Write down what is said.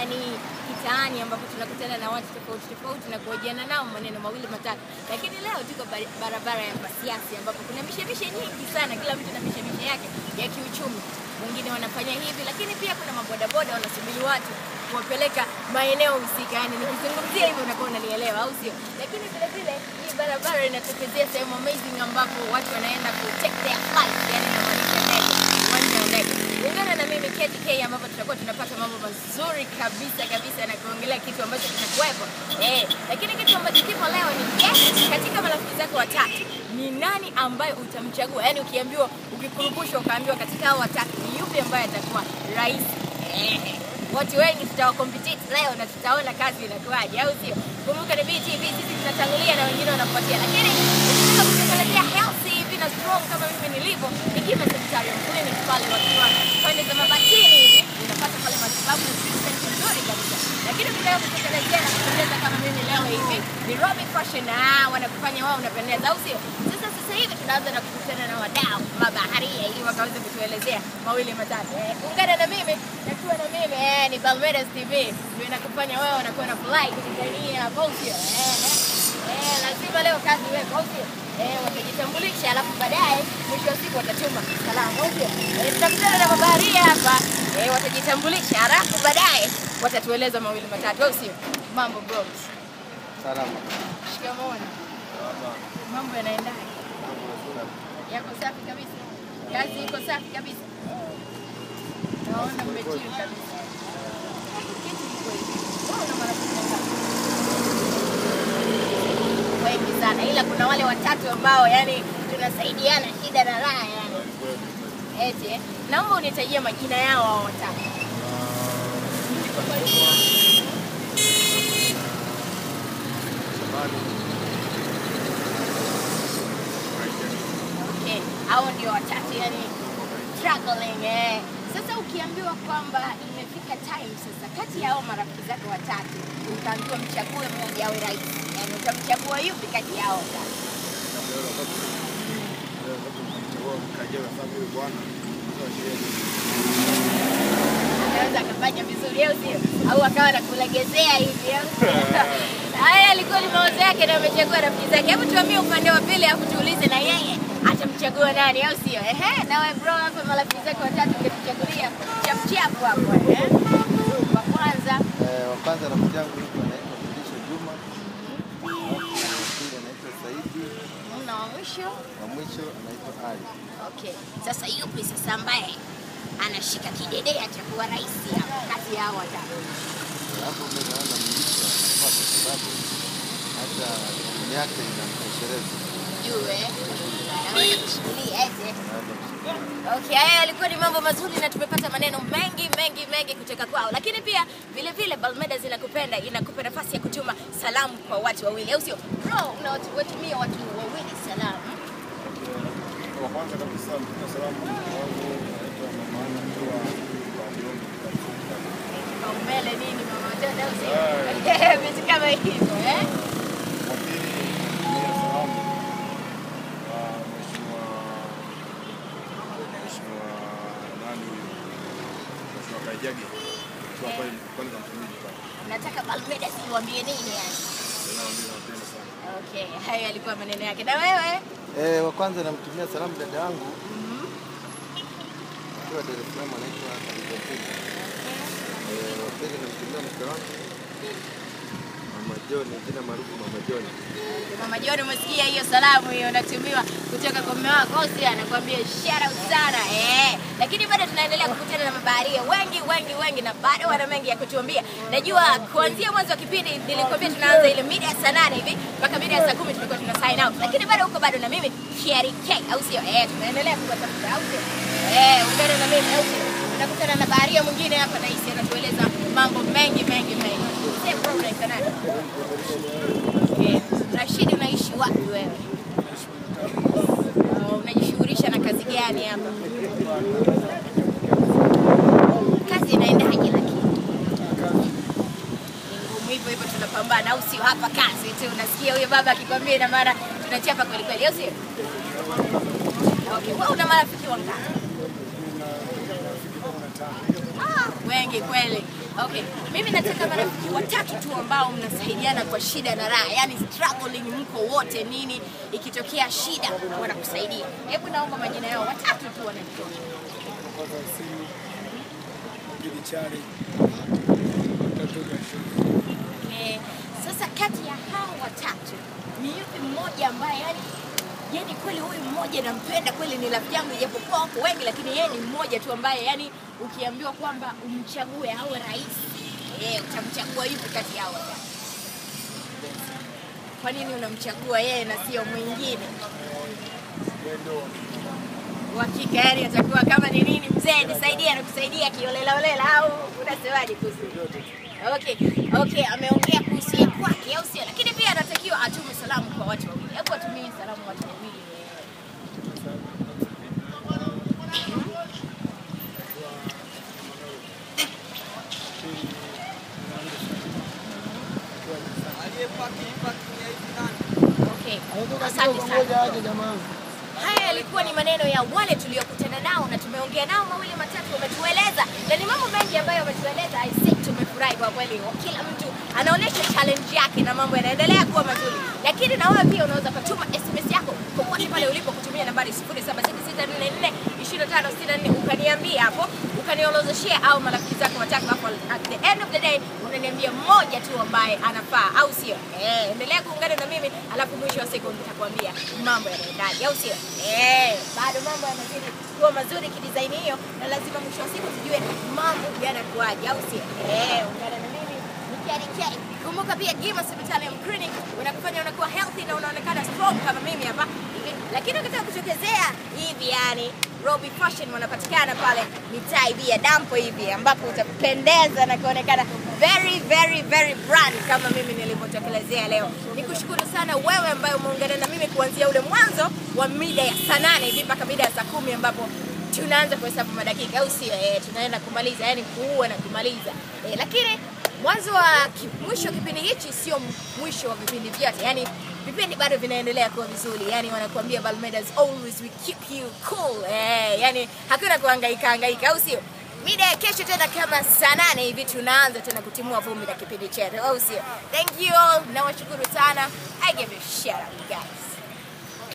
yani kitaani ambapo tunakutana na watu tofauti tofauti na kuhojiana nao maneno mawili matatu, lakini leo tuko bari- barabara ya Pasiansi ambapo kuna mishemishe nyingi sana, kila mtu na mishemishe yake ya kiuchumi. Wengine wanafanya hivi, lakini pia kuna mabodaboda wanasubiri watu kuwapeleka maeneo husika. Yani nikizungumzia hivyo unakuwa unanielewa, au sio? Lakini vile vile hii barabara inatokezea sehemu amazing ambapo watu wanaenda ku take their flight, yani inamaanisha ndege, uwanja wa ndege. Ungana na mimi KTK ambapo tutakuwa tunapata mambo mazuri kabisa kabisa na kuongelea kitu ambacho kitakuwepo. Eh, lakini kitu ambacho kipo leo ni yes, katika marafiki zako watatu ni nani ambaye utamchagua? Yaani ukiambiwa ukikurupushwa ukaambiwa katika hao watatu ni yupi ambaye atakuwa rais? Eh, watu wengi tutawakompetite leo na tutaona kazi inakuwaje, au sio? Kumbuka ni BTV, sisi tunatangulia na wengine wanafuatia, lakini ukitaka kutekelezea healthy hivi na strong kama mimi nilivyo, Ikima Sanitarium Clinic pale wakiwa pande za Mabatini hivi, unapata pale matibabu na treatment nzuri kabisa. Lakini ukitaka kutekelezea na kupendeza kama mimi leo hivi, ni Robic Fashion, ah, wanakufanya wao unapendeza, au sio? Sasa sasa hivi tunaanza na kukutana na wadau mabaharia ili wakaweze kutuelezea mawili matatu. Eh, ungana na mimi nakuwa na mimi eh, ni Balmedas TV ndio inakufanya wewe unakuwa na fly kutikania hapo, au sio? Eh, eh. Eh, lazima leo kazi iwepo, au sio? Eh, watajitambulisha alafu baadaye mwisho wa siku watatuma salamu, au sio? Eh, tutakutana na mabaharia hapa eh, watajitambulisha alafu baadaye watatueleza mawili matatu, au sio? Mambo bros. Salama. Shikamoo. Mambo yanaendaje? Yako safi kabisa. Kazi iko safi kabisa. Naona mmechili kabisa. Kitu kiko hivi. Wewe una marafiki wangapi? Wengi sana, ila kuna wale watatu ambao yani tunasaidiana shida na raha yani. Eti, eh? naomba unitajie majina yao hao watatu. Okay, hao ndio watatu yani struggling eh. Sasa ukiambiwa kwamba imefika time sasa, kati ya hao marafiki zako watatu utaambiwa mchague mmoja awe rais, yani utamchagua yupi kati ya hao watatu? Anaweza akafanya vizuri au sio? Au akawa nakulegezea hivi au sio? Haya alikuwa ni mawazo yake na amechagua rafiki zake. Hebu tuambie upande wa pili, alafu tuulize na yeye atamchagua nani, au sio? Ehe, nawe bro, hapa marafiki zake watatu ungetuchagulia chap chap hapo eh? Wa kwanza Eh, wa kwanza rafiki yangu yuko anaitwa Mlisho Juma. Alafu wa pili anaitwa Saidi. na wa mwisho. Wa mwisho anaitwa Ali. Okay, sasa yupi sasa ambaye anashika kidedea cha kuwa rais hapa kati ya hao watatu? Alafu mimi naona Mlisho anafaa kwa sababu hata timu yake inamtosheleza. Jue naweza kushikilia ete Anaweza kushinda. Okay, haya yalikuwa ni mambo mazuri na tumepata maneno mengi mengi mengi kutoka kwao, lakini pia vile vile Balmedas inakupenda inakupa nafasi ya kutuma salamu kwa watu wawili, au sio? Bro, unawatumia watu wawili salamu. Wa kwanza kabisa mtume salamu wangu naitwa mama Ana akiwa kwa Mlongo Kitafuta. Kaumbele nini mama watoto, au sio? Vitu kama hivyo eh? Wa pili mtume salamu wa mheshimiwa mheshimiwa nani huyu mheshimiwa Kaijage akiwa pale kwanza mtumishi pale. Nataka Balmedas iwaambie nini yani? Nao ndio napenda sana. Okay, hayo yalikuwa maneno yake. Na wewe? Eh, wa kwanza namtumia salamu dada yangu akiwa Dar es Salaam anaitwa Khadija Pili. Eh, wa pili namtumia mke wangu Mama John, jina maarufu Mama John. Mama John, umesikia hiyo salamu hiyo inatumiwa kutoka kwa mume wako, au sio? Anakuambia shout out sana eh. Lakini bado tunaendelea kukutana na mabaharia wengi wengi wengi, na bado wana mengi ya kutuambia. Najua kuanzia mwanzo wa kipindi nilikwambia tunaanza ile mida ya saa nane hivi mpaka mida ya saa kumi tulikuwa tuna sign out, lakini bado huko bado na mimi Sherry K, au sio? Eh, tunaendelea kuwatafuta, au sio? Eh, ungana na mimi, au sio? Tunakutana na baharia mwingine hapa na hisi anatueleza mambo mengi mengi mengi. Same problem kanani. Okay. Rashid, unaishi wapi wewe? Uh, unajishughulisha na kazi gani hapa? Kazi inaendaje lakini? Ni ngumu hivyo hivyo tunapambana au sio? Hapa kazi tu. Unasikia huyo baba akikwambia ina maana tunachapa kweli kweli, au sio? Okay, wewe una marafiki wangapi? Ah, wengi kweli. Okay, mimi nataka marafiki watatu tu ambao mnasaidiana kwa shida na raha, yani struggling, mko wote nini, ikitokea shida wanakusaidia. Hebu naomba majina yao watatu tu wananitosha. kwanza simu pili chari tatu gashu Eh, sasa kati ya hao watatu ni yupi mmoja ambaye yani yani kweli huyu mmoja nampenda kweli, ni rafiki yangu, ijapokuwa wako wengi, lakini yeye ni mmoja tu ambaye yani ukiambiwa kwamba umchague awe rais eh, utamchagua yupi kati yao watatu? Kwa nini unamchagua yeye na sio mwingine? wendo Uhakika yani atakuwa kama ni nini, mzee nisaidie, anakusaidia kiolela olela, au unasemaje kuhusu yote Okay, okay, ameongea kuhusu ya kwake au sio? Lakini pia anatakiwa atume salamu kwa watu wawili. Hebu atumie salamu watu wawili. Okay. Asante sana. Haya yalikuwa ni maneno ya wale tuliokutana nao na tumeongea nao mawili matatu, wametueleza na ni mambo mengi ambayo wametueleza. I think tumefurahi kwa kweli, kila mtu anaonyesha challenge yake na mambo yanaendelea kuwa mazuri. Lakini na wewe pia unaweza kutuma SMS yako popote pale ulipo kutumia nambari 0766442564 ukaniambia hapo, ukaniolozeshea au marafiki zako watatu hapo. At the end of the day unaniambia mmoja tu ambaye anafaa, au sio? Eh, endelea kuungana na mimi, alafu mwisho wa siku nitakwambia mambo yanaendaje, au sio? Eh, bado mambo yanazidi kuwa mazuri kidesign hiyo, na lazima mwisho wa siku tujue mambo yanakuaje, au sio? Eh, ungana na mimi nikiadikia. Kumbuka pia Gima Sanitarium Clinic unakufanya unakuwa healthy na unaonekana strong kama mimi hapa hivi, lakini ukitaka kutokezea hivi yani Robi Fashion wanapatikana pale mitaa hivi ya dampo hivi ambapo utapendeza na kuonekana very very very brand kama mimi nilivyotokelezea leo. Nikushukuru sana wewe ambaye umeungana na mimi kuanzia ule mwanzo wa mida ya saa nane hivi mpaka mida ya saa kumi ambapo tunaanza kuhesabu madakika, au sio? Eh, tunaenda kumaliza, yani kuua na kumaliza eh, lakini mwanzo wa ki, mwisho wa kipindi hichi sio mwisho wa vipindi vyote, yani vipindi bado vinaendelea kuwa vizuri, yani wanakuambia Balmedas always we keep you cool eh, yani hakuna kuhangaika hangaika, au sio? Mida ya kesho tena kama saa nane hivi tunaanza tena kutimua vumbi na kipindi chetu, au sio? Thank you all, nawashukuru sana. I give you a shout out guys.